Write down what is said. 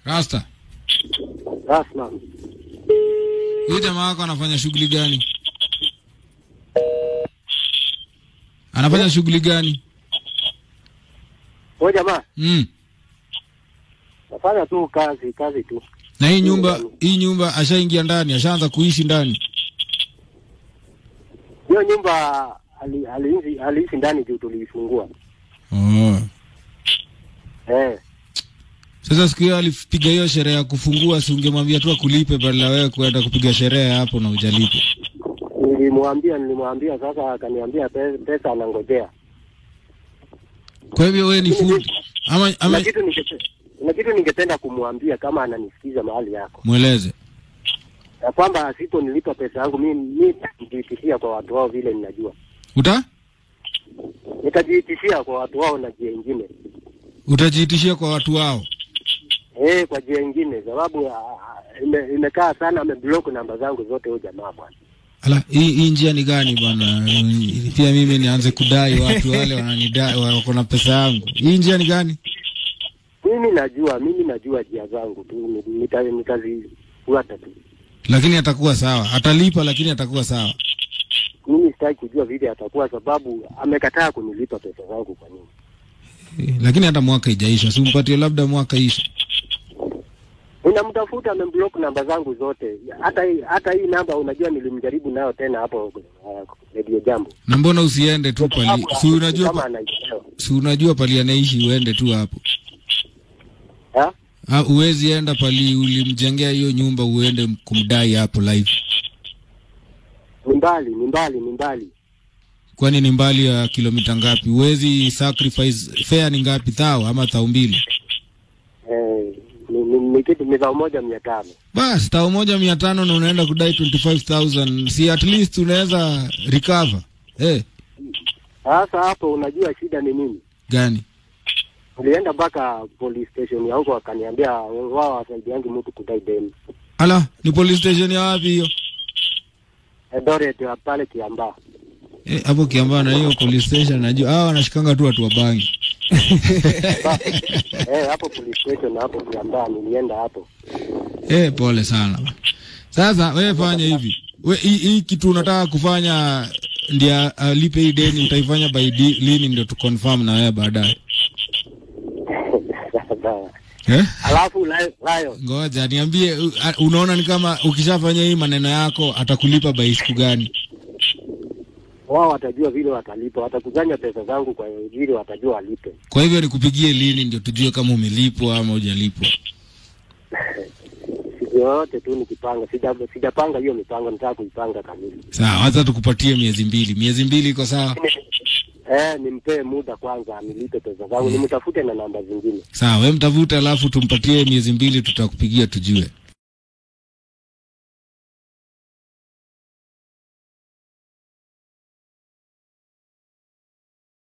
Rasta, Rasma. huyu jamaa wako anafanya shughuli gani? Anafanya shughuli gani? Wewe jamaa, Mm. nafanya tu kazi, kazi tu. Na hii nyumba, hii nyumba ashaingia ndani, ashaanza kuishi ndani. Hiyo nyumba ali- aliishi aliishi ndani juu tuliifungua. Oh. Eh, Sasa siku hiyo alipiga hiyo sherehe ya kufungua, si ungemwambia tu akulipe badala wewe kwenda kupiga sherehe hapo na ujalipe. nilimwambia nilimwambia, sasa akaniambia pe- pesa anangojea. Kwa hivyo wewe ni fundi ama, Kuna ama kitu ningepe- kuna kitu ningependa kumwambia kama ananisikiza mahali yako, mweleze. ya kwamba asiponilipa pesa yangu mimi mimi nitajiitishia kwa watu wao vile ninajua, Uta nitajiitishia kwa watu wao na jia ingine utajiitishia kwa watu wao. eh, kwa jia ingine, sababu ah, ah, ime- imekaa sana, ameblock namba zangu zote huyo jamaa bwana. Ala, hii hii njia ni gani bwana? Pia mimi nianze kudai watu wale wananidai wako na pesa yangu. Hii njia ni gani? Mimi najua, mimi najua jia zangu tu, ni- nita- nitazifuata tu. Lakini atakuwa sawa, atalipa, lakini atakuwa sawa. Mimi sitaki kujua vile atakuwa, sababu amekataa kunilipa pesa zangu. Kwa nini? Eh, Lakini hata mwaka ijaisha, si umpatie labda mwaka ishe. Unamtafuta, ameblock namba zangu zote, hata hii hata hii namba unajua, nilimjaribu nayo tena hapo uh, Radio Jambo, Na mbona usiende tu pali? Sababu, Si unajua kama pa, anaelewa si unajua pali anaishi, uende tu hapo. ha? Ah, uwezi enda pali ulimjengea hiyo nyumba uende kumdai hapo live. Ni mbali, ni mbali, ni mbali. Kwani ni mbali ya kilomita ngapi? Uwezi sacrifice fare ni ngapi? Thao ama thao mbili? Eh, ni, ni, ni kitu ni zao moja mia tano. Bas, thao moja mia tano na unaenda kudai 25000 si at least unaweza recover. Eh, Sasa hapo unajua shida ni nini? gani? Nilienda mpaka police station ya huko, wakaniambia wao wasaidiangi mtu kudai deni. Ala, ni police station ya wapi hiyo? Eldoret ya pale Kiambaa. Eh, hapo Kiambaa na hiyo police station najua. Ah, wanashikanga tu watu wa bangi. Eh, hapo police station hapo Kiambaa nilienda hapo. Eh, pole sana. Sasa wewe fanya hivi. We hii hii kitu unataka kufanya ndio alipe hii deni utaifanya by di, lini ndio tu confirm na wewe baadaye. Sawa. Eh? Alafu Lion, Lion, Ngoja niambie u- a- unaona ni kama ukishafanya hii maneno yako atakulipa by siku gani? wao watajua vile watalipa, watakusanya pesa zangu kwa vile watajua walipe. Kwa hivyo nikupigie lini ndio tujue kama umelipwa ama hujalipwa. Siku yoyote tu nikipanga, sija- sijapanga hiyo mipango, nataka kuipanga kamili. Sawa, hata tukupatie miezi mbili. Miezi mbili iko sawa? Eh, nimpee muda kwanza anilipe pesa zangu, nimtafute na namba zingine. Sawa, wewe mtafute alafu tumpatie miezi mbili tutakupigia tujue.